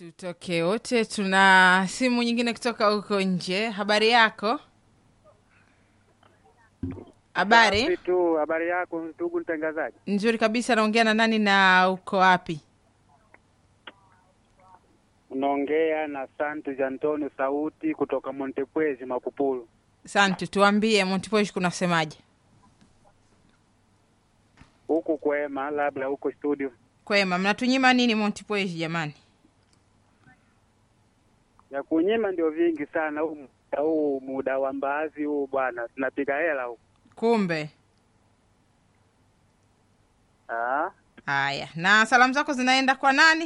tutoke wote. Tuna simu nyingine kutoka huko nje. Habari yako? Habari Safi tu. Habari yako ndugu mtangazaji? nzuri kabisa. Naongea na nani na uko wapi? Unaongea na Santos Antonio Sauti kutoka Montepwezi Makupulu. Asante, tuambie Montipoish kunasemaje? Huku kwema, labda huko studio Kwema, mnatunyima nini Montipoish jamani? ya kunyima ndio vingi sana. Huu muda huu muda wa mbaazi huu bwana, tunapiga hela huku. Kumbe Ah, haya. Na salamu zako zinaenda kwa nani?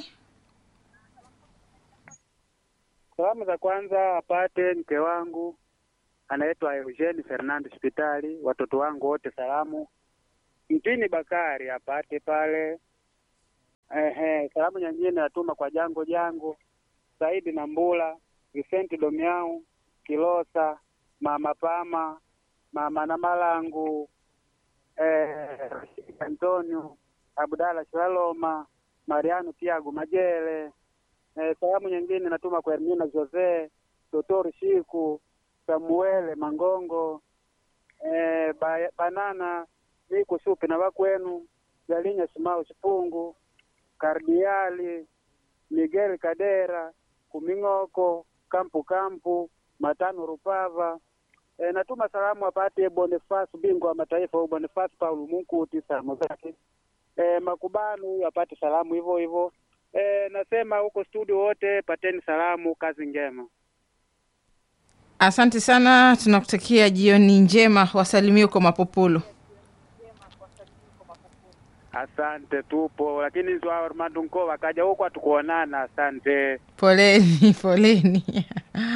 salamu za kwanza apate mke wangu anaitwa Eugene Fernando Hospitali, watoto wangu wote salamu. Mtini Bakari apate pale. Ehe, salamu nyingine natuma kwa Jango Jango, Saidi na Mbula, Vicente Domiau, Kilosa, Mama Pama, Mama na Malangu, eh, Antonio, Abdala Shaloma, Mariano Tiago Majele. Eh, salamu nyingine natuma kwa Hermina Jose, Totori Shiku, Samuele Mangongo, eh, ba, Banana Miku Supi na wakwenu, Jalinya Simao Chipungu, Kardiali, Miguel Kadera, Kuming'oko, Kampu Kampu, Matano Rupava. E, natuma salamu apate Boniface bingwa wa mataifa huyu Boniface Paul Munkuti salamu zake. E, Makubanu huyu apate salamu hivyo hivyo. E, nasema huko studio wote pateni salamu, kazi njema. Asante sana, tunakutakia jioni njema. Wasalimie huko Mapopolo. Asante, tupo lakini Zwa Armando Nkova akaja huko hatukuonana. Asante. Poleni, poleni.